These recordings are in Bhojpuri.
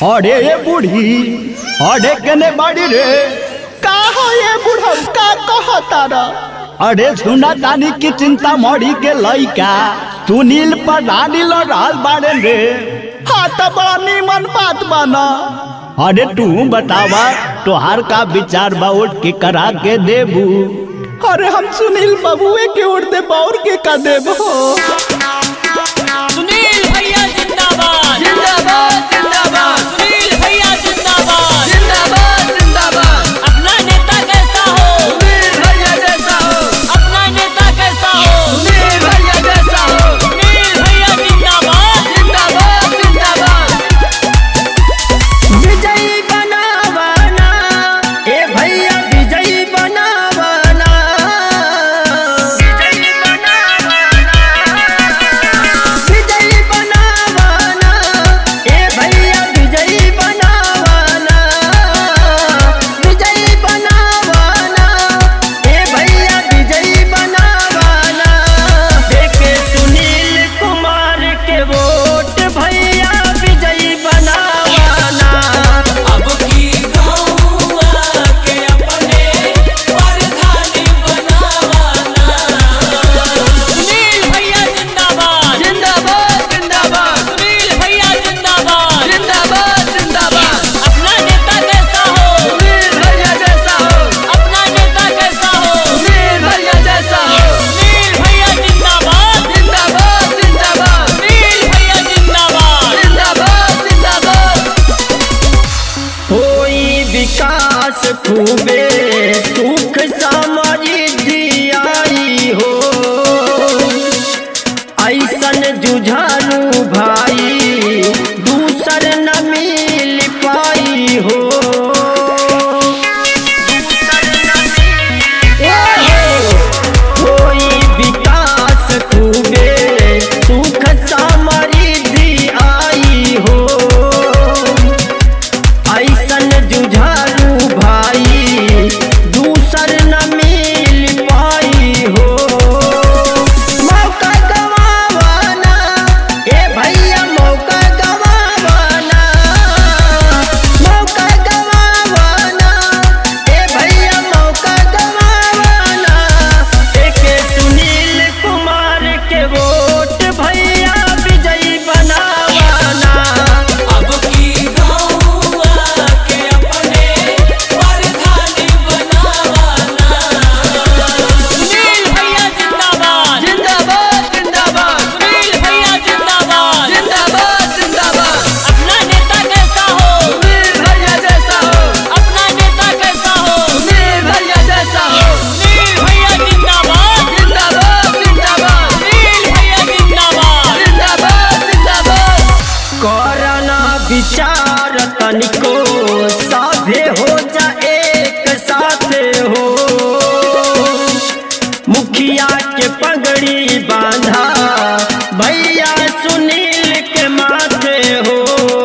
अरे ये बूढ़ी अरे कने बाड़ी रे का हो ये बुढ़ऊ का कहता र अरे सुना तानी की चिंता मड़ी के लइका सुनील पर रानी लड़ाल बाड़े रे हाँ तो बड़ा नीमन बात बना अरे तू बतावा तोहार का विचार बा उठ के करा के देबू अरे हम सुनील बबुए के उड़ दे बौर के का देबो सुनील भैया जिंदाबाद जिंदाबाद जिंदाबाद सुनील भैया जिंदाबाद जिंदाबाद जिंदाबाद अपना नेता कैसा हो सुनील भैया जैसा हो अपना नेता कैसा हो सुनील भैया जैसा हो सुनील भैया जिंदाबाद जिंदाबाद जिंदाबाद विजयी बनावाना ए भैया विजयी बनावाना विजयी बनावाना विजयी बनावाना ए भैया विजयी बनावाना विजयी बनावाना ए भैया विजयी बनावाना देखे सुनील कुमार के वोट भैया विजयी बनावाना अब की गौआ के अपने प्रधानी बनावाना सुनील भैया जिंदाबाद जिंदाबाद जिंदाबाद सुनील भैया जिंदाबाद जिंदाबाद जिंदाबाद अपना नेता कैसा हो सुनील भैया जैसा हो अपना नेता कैसा हो सुनील भैया जैसा हो सुनील भैया जिंदाबाद जिंदाबाद जिंदाबाद सुनील भैया जिंदाबाद जिंदाबाद जिंदाबाद होई विकास खूबे सुख समृद्धि आई हो ऐसन जुझारू भाई दूसर न मिल पाई हो दूसर न मिल होई विकास खूबे सुख समृद्धि आई हो ऐसन जुझारू भाई दूसर न मिल पाई हो मौका गवावाना ए भैया मौका गवावाना मौका गवावाना ए भैया मौका गवावाना एके सुनील कुमार के वोट भैया विजयी बनावाना अब की गौआ के अपने प्रधानी बनावाना सुनील भैया जिंदाबाद जिंदाबाद जिंदाबाद सुनील भैया जिंदाबाद जिंदाबाद जिंदाबाद अपना नेता कैसा हो सुनील भैया जैसा हो अपना नेता कैसा हो सुनील भैया जैसा हो सुनील भैया जिंदाबाद जिंदाबाद जिंदाबाद सुनील भैया जिंदाबाद जिंदाबाद जिंदाबाद करना विचार तनिको साधे हो जा एक साथ हो मुखिया के पगड़ी बांधा भैया सुनील के माथे हो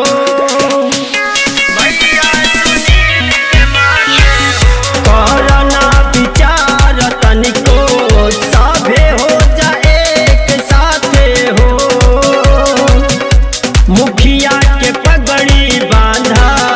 भैया सुनील के माथे हो करना विचार तनिको साभे हो जा एक साथे हो मुखिया के पगड़ी बांधा